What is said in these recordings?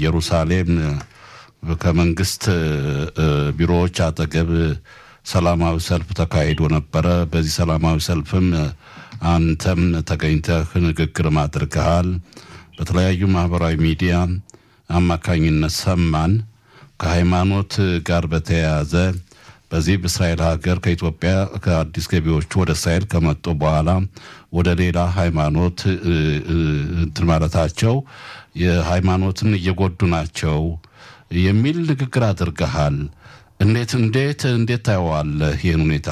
በኢየሩሳሌም ከመንግስት ቢሮዎች አጠገብ ሰላማዊ ሰልፍ ተካሂዶ ነበረ። በዚህ ሰላማዊ ሰልፍም አንተም ተገኝተህ ንግግርም አድርገሃል። በተለያዩ ማህበራዊ ሚዲያ አማካኝነት ሰማን። ከሃይማኖት ጋር በተያያዘ በዚህ በእስራኤል ሀገር ከኢትዮጵያ ከአዲስ ገቢዎቹ ወደ እስራኤል ከመጡ በኋላ ወደ ሌላ ሃይማኖት እንትን ማለታቸው የሃይማኖትን እየጎዱ ናቸው የሚል ንግግር አድርገሃል። እንዴት እንዴት እንዴት ታየዋለህ ይህን ሁኔታ?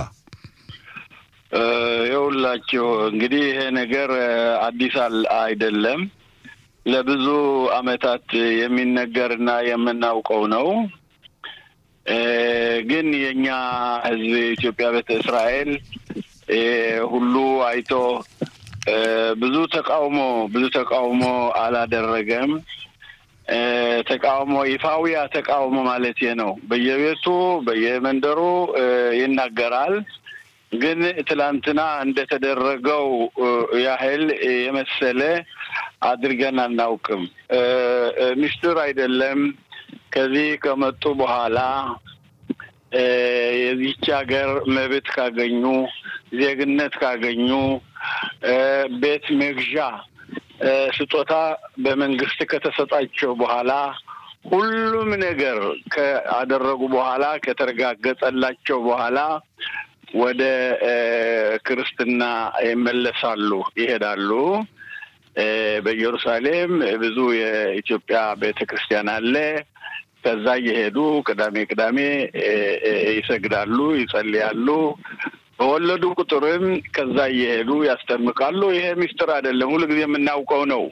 የሁላችሁ እንግዲህ ይሄ ነገር አዲስ አይደለም። ለብዙ ዓመታት የሚነገርና የምናውቀው ነው። ግን የእኛ ሕዝብ የኢትዮጵያ ቤተ እስራኤል ሁሉ አይቶ ብዙ ተቃውሞ ብዙ ተቃውሞ አላደረገም። ተቃውሞ ይፋዊያ ተቃውሞ ማለት ነው። በየቤቱ በየመንደሩ ይናገራል። ግን ትላንትና እንደተደረገው ያህል የመሰለ አድርገን አናውቅም። ምስጢር አይደለም። ከዚህ ከመጡ በኋላ የዚች ሀገር መብት ካገኙ፣ ዜግነት ካገኙ፣ ቤት መግዣ ስጦታ በመንግስት ከተሰጣቸው በኋላ ሁሉም ነገር ካደረጉ በኋላ ከተረጋገጠላቸው በኋላ ወደ ክርስትና ይመለሳሉ፣ ይሄዳሉ። በኢየሩሳሌም ብዙ የኢትዮጵያ ቤተ ክርስቲያን አለ። ከዛ እየሄዱ ቅዳሜ ቅዳሜ ይሰግዳሉ፣ ይጸልያሉ። በወለዱ ቁጥርም ከዛ እየሄዱ ያስጠምቃሉ። ይሄ ምስጢር አይደለም፣ ሁሉ ጊዜ የምናውቀው ነው።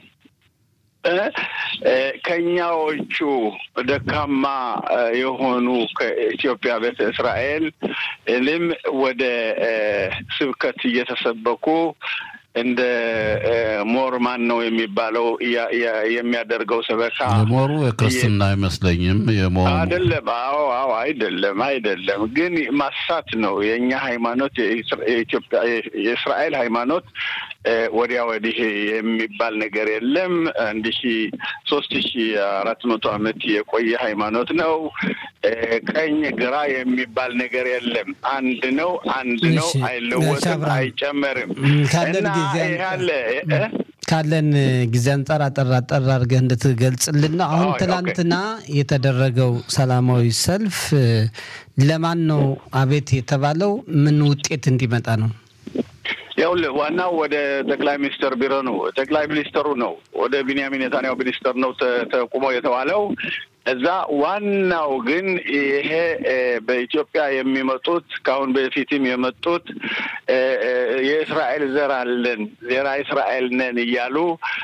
ከኛዎቹ ደካማ የሆኑ ከኢትዮጵያ ቤተ እስራኤል ልም ወደ ስብከት እየተሰበኩ እንደ ሞር ማን ነው የሚባለው የሚያደርገው ሰበካ የሞሩ የክርስትና አይመስለኝም። የሞሩ አይደለም። አዎ አዎ፣ አይደለም አይደለም። ግን ማሳት ነው የእኛ ሃይማኖት፣ የኢትዮጵያ የእስራኤል ሃይማኖት ወዲያ ወዲህ የሚባል ነገር የለም። አንድ ሺ ሶስት ሺ አራት መቶ ዓመት የቆየ ሃይማኖት ነው። ቀኝ ግራ የሚባል ነገር የለም። አንድ ነው፣ አንድ ነው፣ አይለወጥም፣ አይጨመርም እና ያለ ካለን ጊዜ አንጻር አጠር አጠር አድርገህ እንድትገልጽልን ነው። አሁን ትናንትና የተደረገው ሰላማዊ ሰልፍ ለማን ነው አቤት የተባለው? ምን ውጤት እንዲመጣ ነው? ይኸውልህ ዋናው ወደ ጠቅላይ ሚኒስትር ቢሮ ነው። ጠቅላይ ሚኒስትሩ ነው ወደ ቢንያሚን ኔታንያሁ ሚኒስትር ነው ተቁሞ የተባለው እዛ። ዋናው ግን ይሄ በኢትዮጵያ የሚመጡት ከአሁን በፊትም የመጡት የእስራኤል ዘር አለን ዜራ እስራኤል ነን እያሉ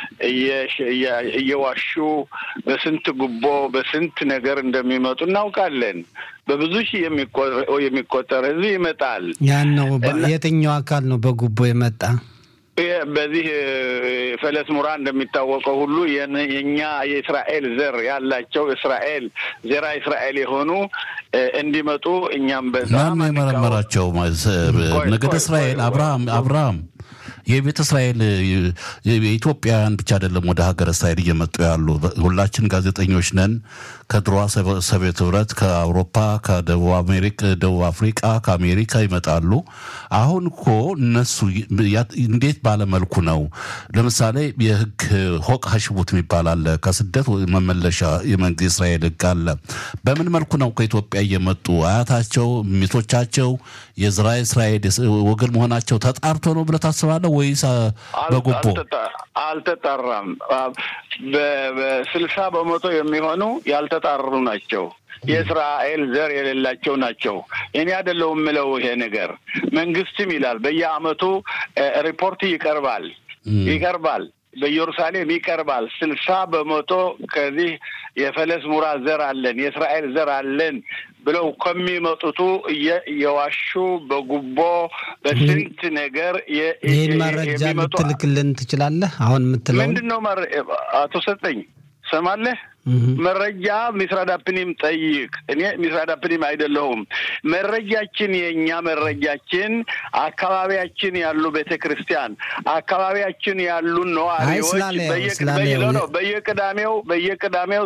እየዋሹ በስንት ጉቦ በስንት ነገር እንደሚመጡ እናውቃለን። በብዙ ሺህ የሚቆጠር ህዝብ ይመጣል። ያን ነው የትኛው አካል ነው በጉቦ የመጣ? በዚህ ፈለስ ሙራ እንደሚታወቀው ሁሉ የኛ የእስራኤል ዘር ያላቸው እስራኤል ዜራ እስራኤል የሆኑ እንዲመጡ እኛም በዛ ማን የመረመራቸው ነገደ እስራኤል አብርሃም አብርሃም የቤተ እስራኤል የኢትዮጵያውያን ብቻ አይደለም ወደ ሀገረ እስራኤል እየመጡ ያሉ። ሁላችን ጋዜጠኞች ነን። ከድሮዋ ሶቪየት ህብረት፣ ከአውሮፓ፣ ከደቡብ አሜሪካ፣ ደቡብ አፍሪቃ፣ ከአሜሪካ ይመጣሉ። አሁን እኮ እነሱ እንዴት ባለመልኩ ነው? ለምሳሌ የህግ ሆቅ ሀሽቡት የሚባል አለ። ከስደት መመለሻ የእስራኤል ህግ አለ። በምን መልኩ ነው ከኢትዮጵያ እየመጡ አያታቸው ሚቶቻቸው የዝራ እስራኤል ወገን መሆናቸው ተጣርቶ ነው ብለህ ታስባለህ ወይስ በጉቦ? አልተጣራም። በስልሳ በመቶ የሚሆኑ ያልተጣሩ ናቸው። የእስራኤል ዘር የሌላቸው ናቸው። እኔ አይደለሁም የምለው ይሄ ነገር መንግስትም ይላል። በየአመቱ ሪፖርት ይቀርባል ይቀርባል በኢየሩሳሌም ይቀርባል። ስልሳ በመቶ ከዚህ የፈለስ ሙራ ዘር አለን የእስራኤል ዘር አለን ብለው ከሚመጡቱ የዋሹ በጉቦ በስንት ነገር ይህን መረጃ ልትልክልን ትችላለህ? አሁን የምትለው ምንድን ነው? አቶ ሰጠኝ ሰማለህ? መረጃ ሚስራዳፕኒም ጠይቅ። እኔ ሚስራዳፕኒም አይደለሁም። መረጃችን የእኛ መረጃችን አካባቢያችን ያሉ ቤተ ክርስቲያን አካባቢያችን ያሉ ነዋሪዎች በየቅዳሜው በየቅዳሜው